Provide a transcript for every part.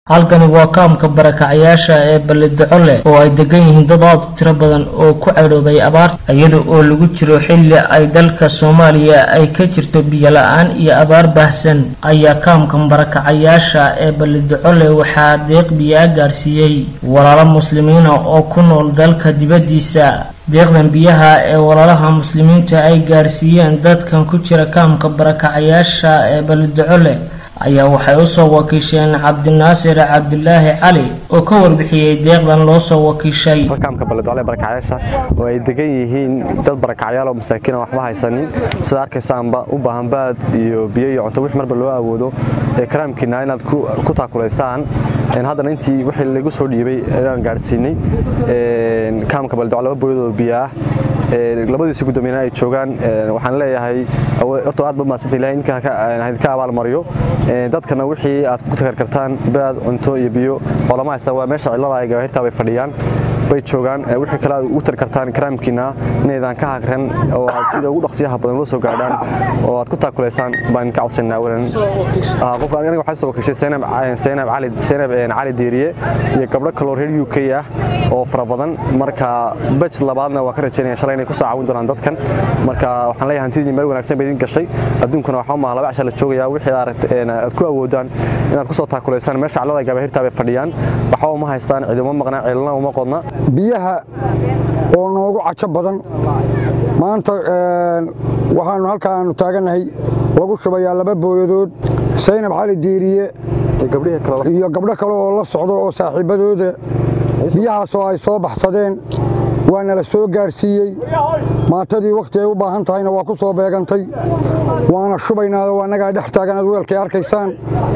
halkani waa kaamka barakacyaasha ee ballidaco oo ay degan yihiin dad aad u tiro badan oo ku cadhoobay abaarta iyada oo lagu jiro xilli ay dalka soomaaliya ay ka jirto biyo la-aan iyo abaar baahsan ayaa kaamkan barakacayaasha ee ballidaco waxaa deeq biyaa gaarsiiyey walaalo muslimiina oo ku nool dalka dibaddiisa deeqdan biyaha ee walaalaha muslimiinta ay gaarsiiyeen dadkan ku jira kaamka barakacayaasha ee ballidaco ayaa waxay usoo wakiisheen cabdinaasir cabdilaahi cali oo ka warbixiyey deeqdan loo soo wakiishay kaamka ballidocle barakacyaasha oo ay degan yihiin dad barakacyaal oo masaakiin waxba haysanin sida arkaysaanba u baahan baad iyo biyo iyo cunto wix marba loo awoodo ee karaamkiina inaad ku taakulaysaan haddana intii wixii lagu soo dhiibay inaan gaadhsiinay kaamka ballidocle laba booyadoo biyo ah labadiisi gudoomiyana ay joogaan waxaan leeyahay horta aad ba mahadsanta ilahay idinka abaalmariyo dadkana wixii aad ku takar kartaan baad cunto iyo biyo xoolama haysta waa meesha cidlada ay gawaahirtaa bay fadhiyaan bay joogaan wixii kale aad ugu tari kartaan karaamkiina inaydaan ka hagran oo aad sida ugu dhaqsiyaha badan ula soo gaadhaan oo aad ku taakulaysaan baan idinka codsanaa awalan qofka aniga waxaa soo wakiishay Zainab Cali Zainab Cali Diiriye iyo gabdho kaloo reer UK ah oo fara badan marka batch labaadna waa ka rajaynaya shalay inay ku soo caawin doonaan dadkan marka waxaan leeyahay hantidii meel wanaagsan bay idin gashay adduunkuna waxaa maaha laba casha la joogayaa wixii aad ku awoodaan inaad ku soo taakulaysaan meesha callada gabaahirtaa bay fadhiyaan waxba uma haystaan ciduma maqnaa ceelna uma qodna biyaha oo noogu cajo badan maanta waxaanu halkaanu taagannahay lagu shubayaa laba booyadood saynab cali diiriye iyo gabdho kale oo la socdo oo saaxiibbadooda biyahaasoo ay soo baxsadeen waa nala soo gaarsiiyey maantadii wakhti ay u baahan tahayna waa ku soo beegantay waana shubaynaado annagaa dhex taagan ad weelkay arkaysaan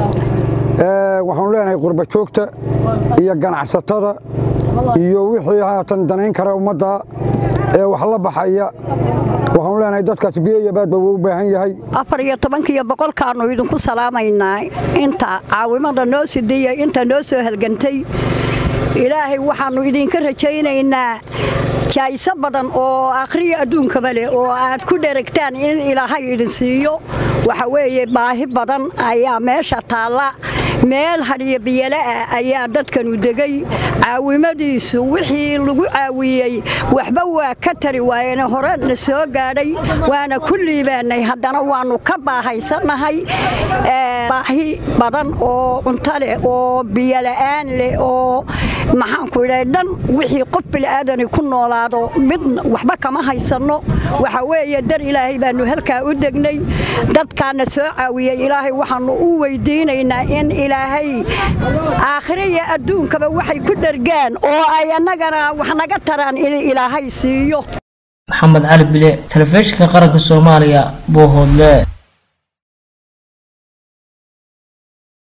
waxaanu leenahay qurba joogta iyo ganacsatada iyo wixii haatan danayn kara ummadda ee wax la baxaya waxaanu leenahay dadkaas biyo iyo baadba wuu u baahan yahay afar iyo tobankiiyo boqolkaannu idinku salaamaynaa inta caawimada noo sidiya inta noo soo halgantay ilaahay waxaannu idinka rajaynaynaa jaa'iso badan oo akhriya adduunkaba leh oo aad ku dheragtaan in ilaahay idin siiyo waxa weeye baahi badan ayaa meesha taalla meel hadhiyo biyola'ah ayaa dadkanu degay caawimadiisu wixii lagu caawiyey waxba waa ka tari waayene hore na soo gaadhay waana ku liibaannay haddana waannu ka baahaysannahay baahi badan oo cunto leh oo biyola'aan leh oo maxaanku idhaha dhan wixii qof bila'aadani ku noolaado mid waxba kama haysanno waxa weeye dar ilaahay baannu halkaa u degnay dadkaana soo caawiyey ilaahay waxaannu u weydiinaynaa in ilaahay aakhiriya adduunkaba waxay ku dhergaan oo ay annagana wax naga taraan in ilaahay siiyo maxamed cali bile telefishinka qaranka soomaaliya boohoodle